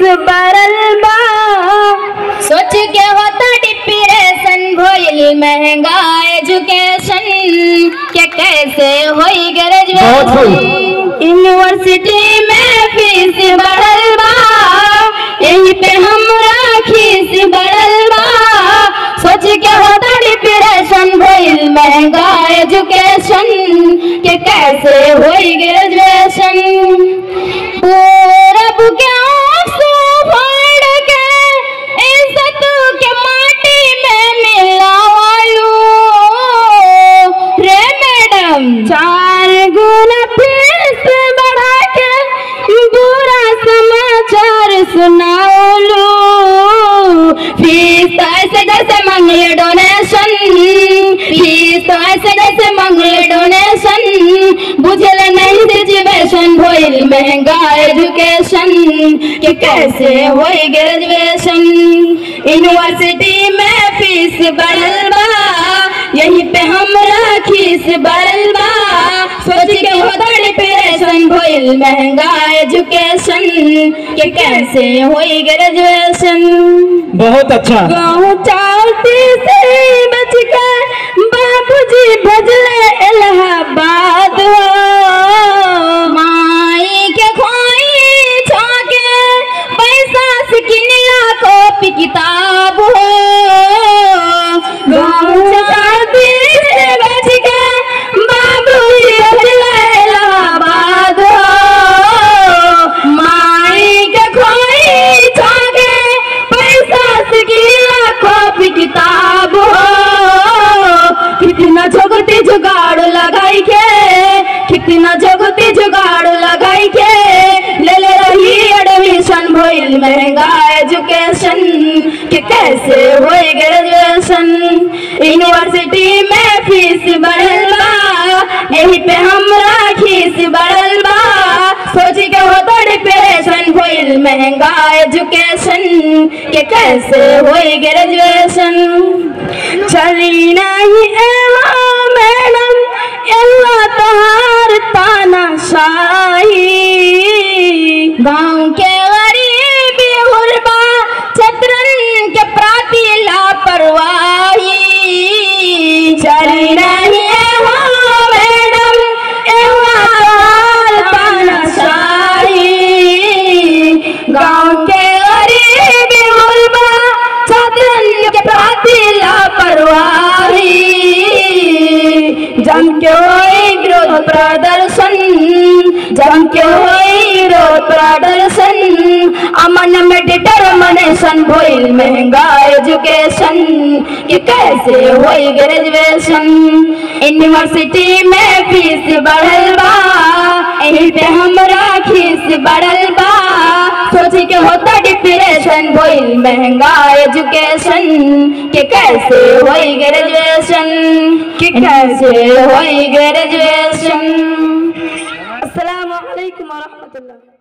बढ़ल बा सोच के होता डिप्रेशन भइल महंगा एजुकेशन के कैसे होई बहुत होई। ग्रेजुएशन यूनिवर्सिटी में फीस बढ़ल बा यही पे हमरा खीस बढ़ल बा सोच के होता डिप्रेशन भइल महंगा एजुकेशन के कैसे होई ग्रेजुएशन पूरब के आंसू फाड़ के इज्जत के माटी में मिलावालू रे मैडम चार गुना फीस बढ़ा के बुरा समाचार सुनाओलू फीस तो ऐसे जैसे मंगले डोनेशन फीस तो ऐसे जैसे मंगले डोनेशन बुझल नहीं सिचुएशन भइल महंगा एजुकेशन के कैसे होई ग्रेजुएशन यूनिवर्सिटी में फीस बढ़ल बा यही पे हमरा खीस बढ़ल बा सोच के होता डिप्रेशन भइल महंगा एजुकेशन के कैसे होई ग्रेजुएशन बहुत अच्छा गाँव चावती से बच के बाबूजी भजले इलाहाबाद हो माई के खोई छाके पैसा से किनिया कॉपी किताब हो गाँव चावती से बच के बाबूजी भजले इलाहाबाद हो माई के खोई छाके पैसा से किनिया कॉपी किताब हो कितना जगती जुगाड़ लगाई के कितना जगती जुगाड़ लगाई के ले ले रही एडमिशन भइल महंगा एजुकेशन के कैसे होई ग्रेजुएशन यूनिवर्सिटी में फीस बढ़ल बा यही पे हमरा खीस बढ़ल बा सोच के होता डिप्रेशन भइल महंगा एजुकेशन के कैसे होई ग्रेजुएशन चली नहीं एला मैडम एला तहार ताना शाही गाँव के गरीबी गुरबा छत्रन के प्रति लापरवाही चली नहीं एला मैडम एला तहार ताना शाही गाँव के गरीबी गुरबा छत्रन के प्रति लापरवाही जम के होई विरोध प्रदर्शन जम के होई विरोध प्रदर्शन अमन में डिटर्मिनेशन भइल महंगा एजुकेशन कि कैसे होई ग्रेजुएशन यूनिवर्सिटी में फीस बढ़ल बा एही पे हमरा खीस बढ़ल बा सोच के होता डिप्रेशन भइल महंगा एजुकेशन के कैसे होई ग्रेजुएशन कि कैसे होई ग्रेजुएशन अस्सलाम वालेकुम व रहमतुल्लाह